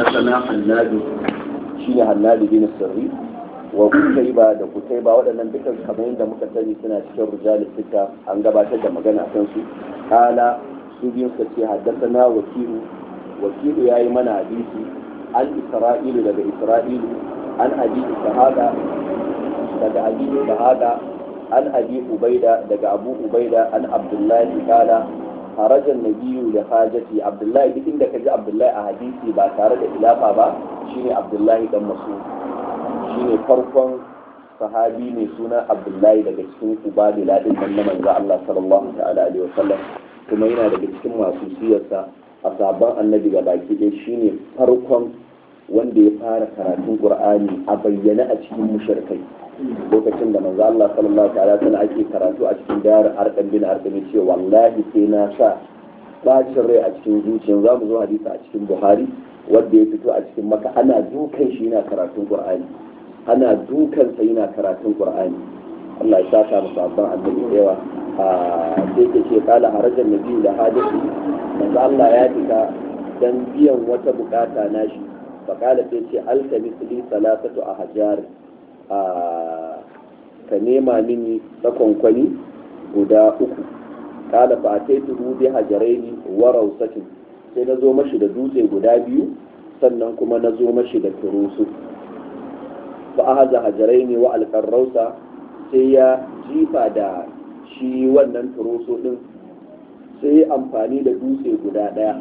حدثنا حناد شين حناد بن السري وكتيبة da kutaiba waɗannan dukkan kamar yadda muka sani suna cikin rijalis fita an gabatar da magana kan su kala su biyun suka ce haddasana wakilu wakilu yayi mana hadisi an isra'ilu daga isra'ilu an abi shahada daga abi shahada an abi ubaida daga abu ubaida an abdullahi kala harajan nabiyu da hajati abdullahi duk inda kaji abdullahi a hadisi ba tare da ilafa ba shine abdullahi dan masu shine farkon sahabi mai suna abdullahi daga cikin ubadila din nan na manzo Allah sallallahu ta'ala alaihi wasallam kuma yana daga cikin masu siyarsa a sabon annabi ga baki dai shine farkon wanda ya fara karatun qur'ani a bayyane a cikin mushrikai lokacin da manzo Allah sallallahu ta'ala sana ake karatu a cikin dayar arkan bin arkan ce wallahi sai na sa bacin rai a cikin zuciya za mu zo hadisi a cikin buhari wanda ya fito a cikin maka ana dukan shi yana karatun qur'ani ana dukan sa yana karatun qur'ani Allah ya saka mu sabon annabi da yawa a sai ke ce kala harajan nabi da hadisi manzo Allah ya fita dan biyan wata bukata nashi fakala sai ce alkamisli salatatu a hajar ka nema mini tsakonkwani guda uku kala fa ta tuhu bi hajaraini wa rausatin sai na zo mashi da dutse guda biyu sannan kuma na zo mashi da turusu fa ahaza hajaraini wa alqarrausa sai ya jifa da shi wannan turusu din sai amfani da dutse guda daya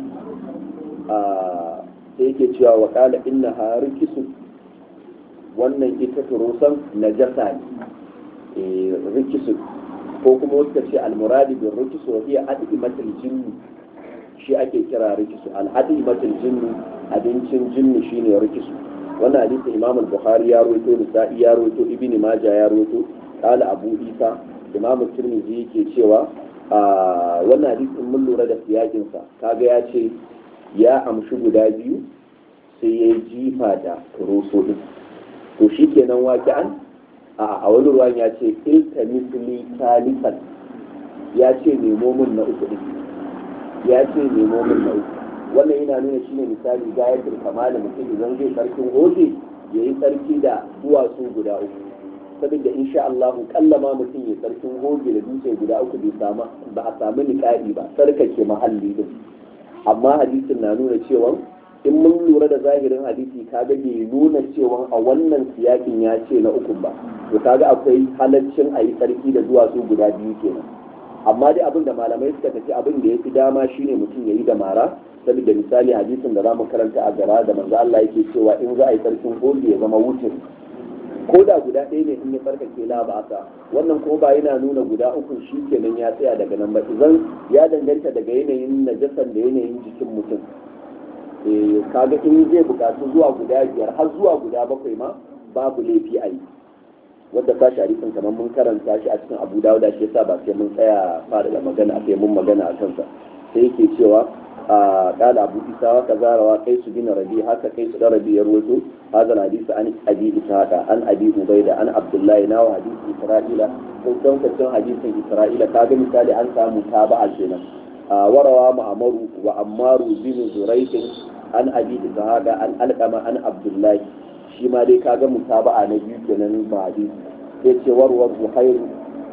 sai yake cewa wa kala inna ha rikisu wannan ita turusan najasa ne rikisu ko kuma wasu ce almuradi bin rikisu wa hiya adimatul jinni shi ake kira rikisu al-adimatul jinni abincin jinni shine rikisu wannan hadisi imam al-bukhari ya rawaito nisa'i ya rawaito ibni majah ya rawaito qala abu isa imam tirmidhi yake cewa wannan hadisin mun lura da siyakin sa kaga ya ce ya amshi guda biyu sai ya jifa da turoso din to shi kenan waƙi'an a wani ruwan ya ce ilta misli talifan ya ce nemo min na uku din ya ce nemo min na uku wannan yana nuna shi ne misali gayatul kamala mutum idan zai sarkin hoje ya yi sarki da duwatsu guda uku saboda insha Allah kallama mutum ya sarkin hoge da dutse guda uku bai samu ba a samu niƙa'i ba sarkake mahalli din amma hadisin na nuna cewa in mun lura da zahirin hadisi kaga bai nuna cewa a wannan siyakin ya ce na uku ba to kaga akwai halaccin a yi sarki da duwatsu guda biyu kenan amma dai abin da malamai suka tafi abin da ya fi dama shine mutum ya yi da mara saboda misali hadisin da za mu karanta a gara da manzo Allah yake cewa in za a yi sarkin gobe ya zama wutin ko da guda ɗaya ne in ya farkake la ba asa wannan ko ba yana nuna guda uku shi kenan ya tsaya daga nan ba idan ya danganta daga yanayin najasan da yanayin jikin mutum kaga in zai bukatu zuwa guda biyar har zuwa guda bakwai ma babu laifi a yi wadda ta sharifin kamar mun karanta shi a cikin abu dawuda shi yasa ba sai mun tsaya fara da magana sai mun magana a kansa sai yake cewa a kala abu isa wa kazarawa kai su gina rabi haka kai su da rabi ya ruwaito hadal hadisi an abi ishaqa an abi ubaida an abdullahi nawa hadisi isra'ila ko don kacin hadisin isra'ila kaga misali an samu taba'a kenan warawa ma'amaru wa ammaru bin zuraikin an abi ishaqa an alqama an abdullahi shi ma dai kaga mutaba'a na biyu kenan ba hadisi sai ce warwar zuhairu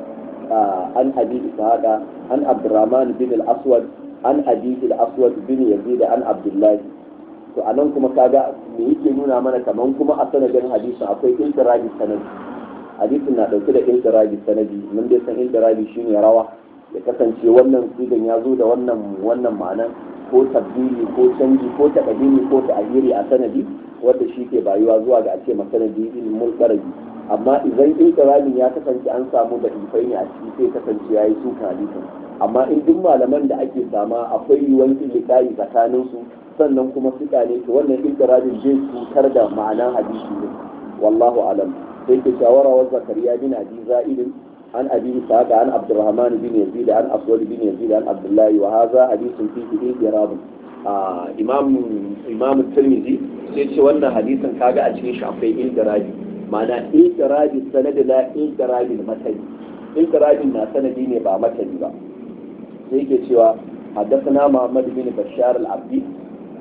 an abi ishaqa an abdurrahman bin al-aswad an abi al-aswad bin yazid an abdullahi to anan kuma kaga me yake nuna mana kaman kuma a sanadin hadisin akwai intirabi sanadi hadisin na dauke da intirabi sanadi mun dai san intirabi shine rawa ya kasance wannan sigan ya zo da wannan wannan ma'anan ko tabbili ko canji ko takadimi ko ta'ayiri a sanadi wanda shi ke bayuwa zuwa ga ake masanadi ilmul qarabi amma idan inqirabin ya kasance an samu da ifai ne a ciki sai kasance yayi suka hadisin amma in duk malaman da ake sama akwai yiwuwar ilikayi tsakanin su sannan kuma suka ne to wannan inqirabin zai cutar da ma'anan hadisi ne wallahu alam sai ke shawara wa zakariya bin abi za'idin عن أبي إسحاق عن عبد الرحمن بن يزيد عن أسود بن يزيد عن عبد الله وهذا حديث فيه إضراب إمام إمام الترمذي سيتي وانا حديثا كاغا أتشين شعفي إضراب معنى إضراب السند لا إضراب المتن إضراب ما سندي نبا متن با سيكي سوى حدثنا محمد بن بشار العبدي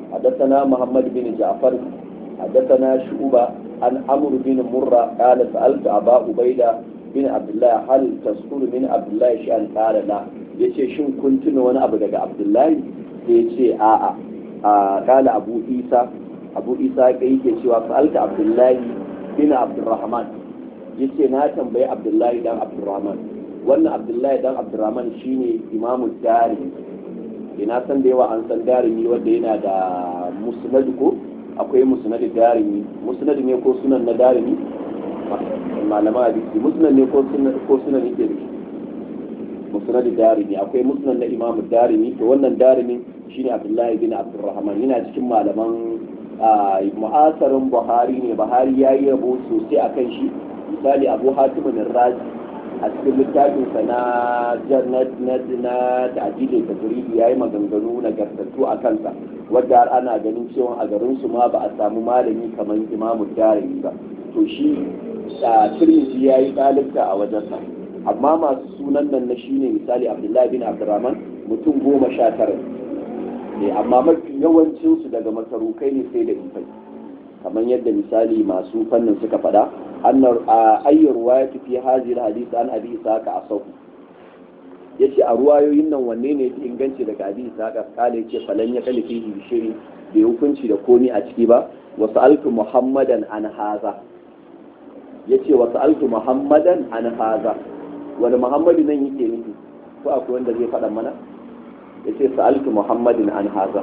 حدثنا محمد بن جعفر حدثنا شعبة عن عمرو بن مرة قال سألت أبا عبيدة بن عبد الله هل تذكر من عبد الله شيئا قال لا yace shin kun tuna wani abu daga Abdullahi sai yace a'a a kala Abu Isa Abu Isa kai yake cewa sa'alta Abdullahi bin Abdurrahman yace na tambayi Abdullahi dan Abdurrahman wannan Abdullahi dan Abdurrahman shine imamu dari ina san da yawa an san darimi wanda yana da musnad ko akwai musnad darimi musnad ne ko sunan na darimi malama hadisi musnad ne ko sunan ko sunan yake da musnad darimi akwai musnad na imam darimi to wannan darimi shine abdullahi bin abdurrahman yana cikin malaman mu'asarin buhari ne buhari ya yi rabo sosai akan shi misali abu hatim razi a cikin littafinsa na jannat na ta'adilin tajribi yayi maganganu na gartattu a kansa wadda har ana ganin cewa a garin su ma ba a samu malami kamar imamu darimi ba to shi a tirmidhi yayi dalibta a wajensa amma masu sunan nan na shine misali abdullahi bin abdurrahman mutum goma sha tara ne amma mafi yawancin su daga masarukai ne sai da ifai kamar yadda misali masu fannin suka faɗa annar ayyar ruwaya fi hadhihi alhadith an abi isaka asahu yace a ruwayoyin nan wanne ne fi inganci daga abi isaka kale yace falan ya kalli fihi bi shay'in bai hukunci da komi a ciki ba wa sa'altu muhammadan an haza yace wa sa'altu muhammadan an haza wani muhammadu nan yake nufi ko akwai wanda zai faɗa mana yace sa'altu muhammadin an haza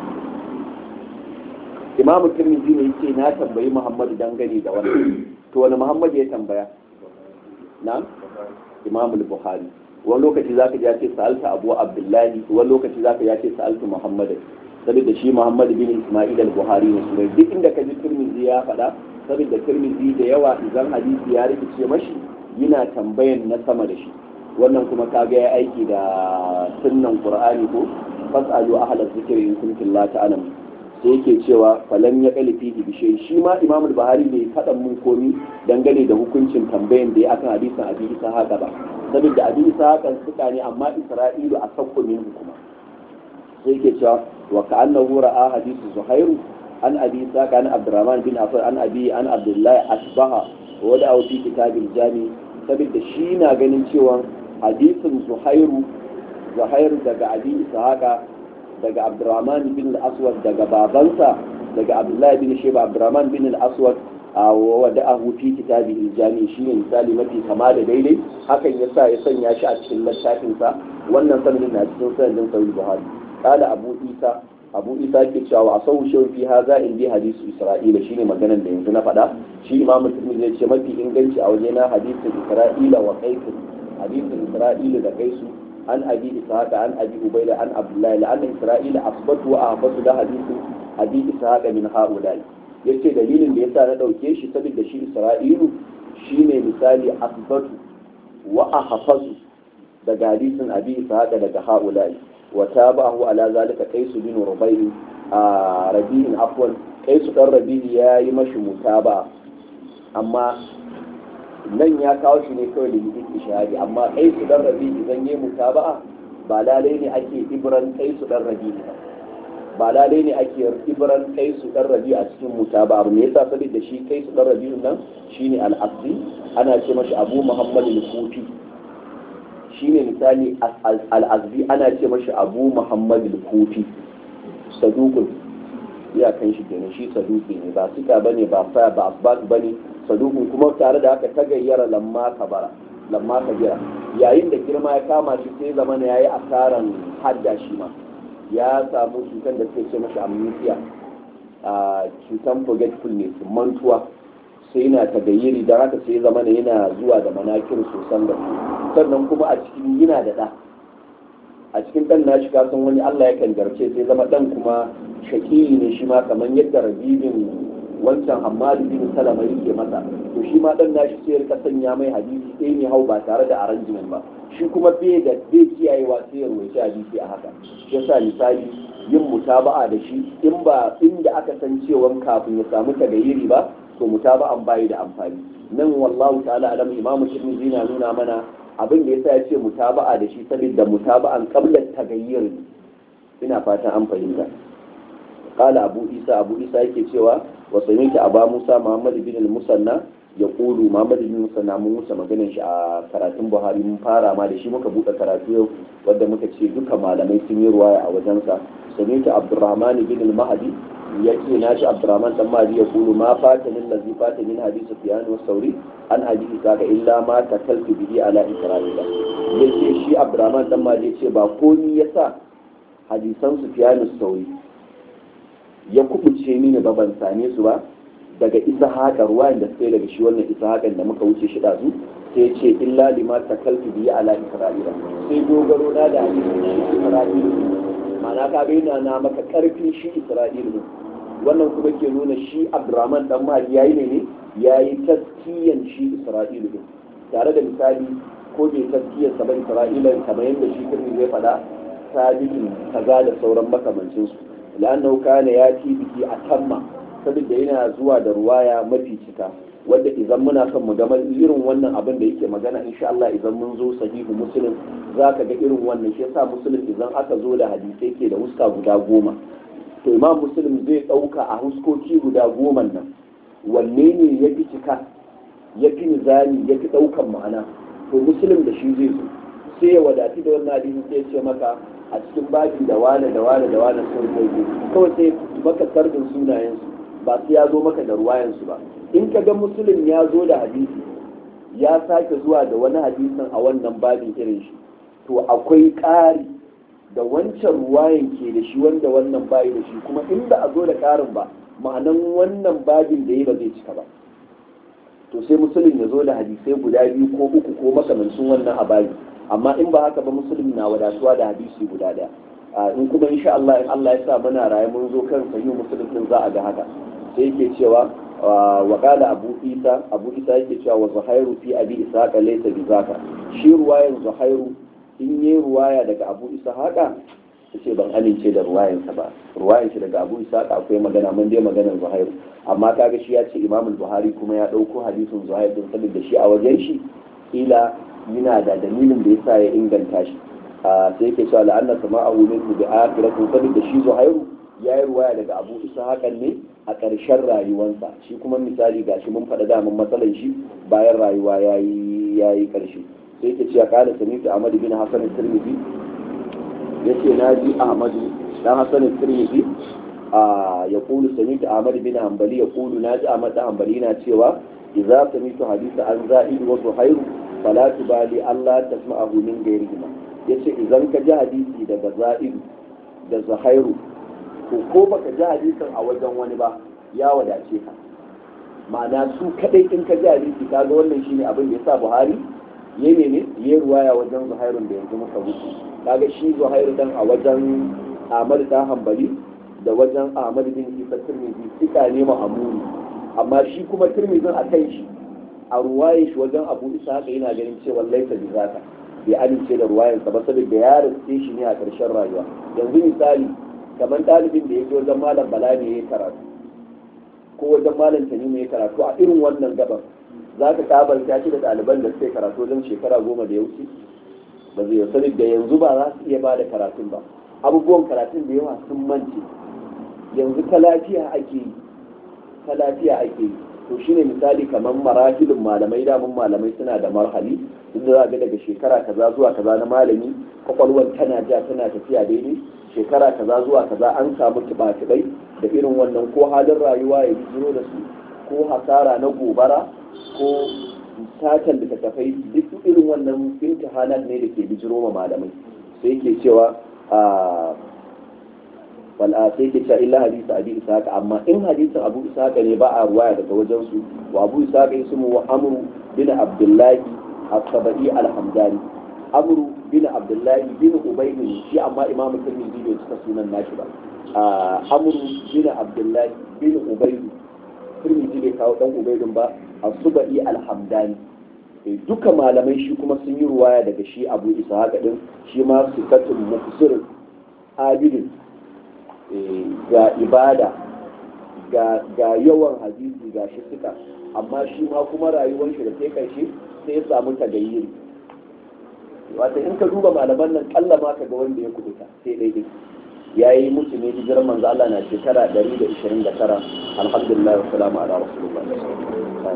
imamu tirmidhi ne yake na tambayi muhammadu dangane da wannan to wani muhammadu ya tambaya na imamu buhari wani lokaci zaka ji ya ce sa'alta abu abdullahi wani lokaci zaka ya ce sa'altu muhammadin saboda shi muhammad bin isma'il al-buhari ne sunan duk inda ka ji tirmidhi ya faɗa saboda tirmidhi da yawa idan hadisi ya rikice mashi yana tambayan na sama da shi wannan kuma kaga ya aiki da sunnan qur'ani ko fasalu ahla zikri in kuntum la ta'lamun sai yake cewa falan ya kali fihi bi shi ma imam al-bahari bai faɗa mun komi dangane da hukuncin tambayan da ya akan hadisin abi isa haka ba saboda abi isa haka suka ne amma isra'ilu a sakko min kuma sai yake cewa wa ka'annahu ra'a hadisu zuhairu an abi isa kan abdurrahman bin affan an abi an abdullahi asbaha wa da fi kitabil jami saboda shi na ganin cewa hadisin zuhairu zuhairu daga abi ishaqa daga abdurrahman bin al-aswad daga babansa daga abdullahi bin sheba abdurrahman bin al-aswad a wada'ahu fi kitabihi al-jami shine misali mafi kama da daidai hakan yasa ya sanya shi a cikin littafin sa wannan sanadin na cikin sanadin sahih buhari qala abu isa abu isa ke cewa a sau shi fi haza in bi hadisu isra'ila shine maganar da yanzu na faɗa shi imamu tirmidhi zai ce mafi inganci a waje na hadisin isra'ila wa qaisu hadisin isra'ila da qaisu an abi ishaqa an abi ubayda an abdullahi la anna isra'ila asbatu wa ahbatu da hadisin abi ishaqa min haula'i yace dalilin da yasa na dauke shi saboda shi isra'ilu shine misali asbatu wa ahfazu daga hadisin abi ishaqa daga haula'i وتابعه على ذلك قيس بن ربيع ربيع عفوا قيس بن ربيع يا يمشي متابعة أما nan ya kawo shi ne kawai da yi ishari amma kai su dan rabi idan yi mutaba'a ba lalai ne ake ibran kai su dan rabi ba ba lalai ne ake ibran kai su dan rabi a cikin mutaba'a me yasa saboda shi kai su dan rabi nan shine al-asli ana ce mashi abu muhammad al-kufi shine misali al'azbi ana ce mashi abu muhammad al-kufi sadukun iyakan shi kenan shi saduki ne ba sika bane ba faya ba asbat bane sadukun kuma tare da haka ta gayyara lamma kabara lamma kabira yayin da girma ya kama shi sai zama ya yi asaran hadda shi ma ya samu cutar da suke ce mashi amnesia a cutar forgetfulness mantuwa sai yana tagayyiri don haka sai zama yana zuwa da manakir sosan da sannan kuma a cikin yana da ɗa a cikin ɗan nashi kasan wani Allah ya kan garce sai zama ɗan kuma shakiri ne shi ma kamar yadda rabibin wancan hamadu bin salama yake masa to shi ma ɗan nashi sai rika sanya mai hadisi ɗaya ne hau ba tare da arrangement ba shi kuma bai da bai kiyayewa sai ya rubuci hadisi a haka shi yasa misali yin mutaba'a da shi in ba inda aka san cewa kafin ya samu tagayyiri ba to mutaba'an bayi da amfani nan wallahu ta'ala alam imamu tirmidhi na nuna mana abin da yasa ya ce mutaba'a da shi saboda mutaba'an qabla tagayyir ina fatan an fahimta qala abu isa abu isa yake cewa wa sami'tu aba musa muhammad bin al-musanna ya kulu muhammad bin musanna mun musa maganin shi a karatun buhari mun fara ma da shi muka buɗe karatu yau wanda muka ce duka malamai sun yi ruwaya a wajensa sami'tu abdurrahman bin al-mahdi ya ce na shi abdurrahman dan mahdi ya kulu ma fata min lazi fata min hadisi sufyan wa sauri an hadisi saka illa ma takaltu bihi ala isra'ila yace shi abdurrahman dan mahdi ya ce ba komi yasa hadisan sufyan wa sauri ya kubuce mini ba ban same su ba daga isa haka ruwayan da sai daga shi wannan isa hakan da muka wuce shi ɗazu sai ce illa lima takaltu bihi ala isra'ila sai dogaro na da hadisin shi isra'ila ma'ana ka ga yana na maka karfin shi isra'ila wannan kuma ke nuna shi abdurrahman dan mahdi yayi ne ne yayi taskiyan shi isra'ila din tare da misali ko bai taskiyan sa ba isra'ila kamar yadda shi kirmi zai faɗa sabitin kaza da sauran makamancinsu la'annahu kana yati biki atamma saboda yana zuwa da ruwaya mafi cika wanda idan muna son mu gama irin wannan abin da yake magana insha Allah idan mun zo sahihu muslim zaka ga irin wannan shi yasa muslim idan aka zo da hadisai ke da huska guda goma to imam muslim zai dauka a huskoki guda goma nan wanne ne ya fi cika ya fi nizami ya fi daukan ma'ana to muslim da shi zai zo sai ya wadati da wannan hadisi sai ya ce maka a cikin baki da wane da wane da wane sun kai kawai sai maka sarbin sunayensu ba sai ya zo maka da ruwayansu ba in ka ga musulun ya zo da hadisi ya sake zuwa da wani hadisin a wannan babin irin shi to akwai ƙari da wancan ruwayan ke da shi wanda wannan bayi da shi kuma in ba a zo da ƙarin ba ma'anan wannan babin da ya ba zai cika ba to sai musulun ya zo da hadisai guda biyu ko uku ko makamancin wannan a bayi amma in ba haka ba musulun na wadatuwa da hadisi guda daya in kuma insha Allah in Allah ya sa muna raye mun zo kan sahihu muslim din za a ga haka sai yake cewa wa qala abu isa abu isa yake cewa wa zuhairu fi abi ishaqa laysa bi zaka shi ruwayan zuhairu in yi ruwaya daga abu isa haka yace ban amince da ruwayan sa ba ruwayan shi daga abu isa akwai magana mun dai maganar zuhairu amma kaga shi ya ce imam buhari kuma ya dauko hadisin zuhairu din saboda shi a wajen shi kila yana da dalilin da yasa ya inganta shi sai yake cewa la'anna sama'ahu minhu bi akhiratin saboda shi zuhairu ya yi ruwaya daga abu isa hakan ne a ƙarshen rayuwansa shi kuma misali gashi mun faɗa daman matsalan shi bayan rayuwa ya yi ƙarshe sai yake cewa ƙala samitu ahmadu bin hasan tirmidhi ya ce na ji ahmadu dan hasan tirmidhi ya kulu samitu ahmadu bin hanbali ya kulu na ji ahmadu hanbali na cewa idza samitu hadisa an za'id wa zuhairu fala tubali allah tasma'ahu min ghayrihima yace idan ka ji hadisi daga za'id da zuhairu to ko baka ji hadisin a wajen wani ba ya wadace ka ma'ana su kadai in ka ji hadisi kaga wannan shine abin da yasa Buhari ya ne ya ruwaya wajen Zuhairun da yanzu muka wuce kaga shi Zuhairu dan a wajen Ahmad dan Hanbali da wajen Ahmad bin Isa Tirmidhi sika ne ma'amuni amma shi kuma Tirmidhin a kai shi a ruwaye shi wajen Abu Isa haka yana ganin cewa laisa bi zaka bai amince da ruwayansa ba saboda ya riske shi ne a ƙarshen rayuwa yanzu misali kamar ɗalibin da ya je wajen malam bala ne ya karatu ko wajen malam tanimu ya karatu a irin wannan gaban za ka kabalta shi da ɗaliban da suka karatu wajen shekara goma da ya wuce ba zai sani da yanzu ba za su iya ba da karatun ba abubuwan karatun da yawa sun mance yanzu ta lafiya ake yi ta lafiya ake yi to shine misali kamar marahilin malamai damun malamai suna da marhali duk da za ga daga shekara kaza zuwa kaza na malami kwakwalwan tana ja tana tafiya daidai shekara kaza zuwa kaza an samu tuba-tubai da irin wannan ko halin rayuwa ya bijiro da su ko hasara na gobara ko satan da tafai duk irin wannan imtihanan ne da ke bijiro ma malamai sai ke cewa a wal'a sai ke cewa illa hadisi abi isaka amma in hadisin abu isaka ne ba a ruwaya daga wajen su wa abu isaka ismu wa amru bin abdullahi as-sabai al-hamdani amru bin abdullahi bin ubaydi shi amma imamu tirmidhi bai cika sunan nashi ba amru bin abdullahi bin ubaydi tirmidhi bai kawo dan ubaydin ba as-subai al-hamdani duka malamai shi kuma sun yi ruwaya daga shi abu ishaq din shi ma sikatun mufsir abidin ga ibada ga yawan hadisi ga shi suka amma shi ma kuma rayuwar shi da sai karshe sai ya samu tagayyiri wata in ka duba malaman nan kalla ma ka ga wanda ya kubuta sai daidai ya yi mutu ne hijirar manzo Allah na shekara 129 alhamdulillah wa salamu ala rasulullah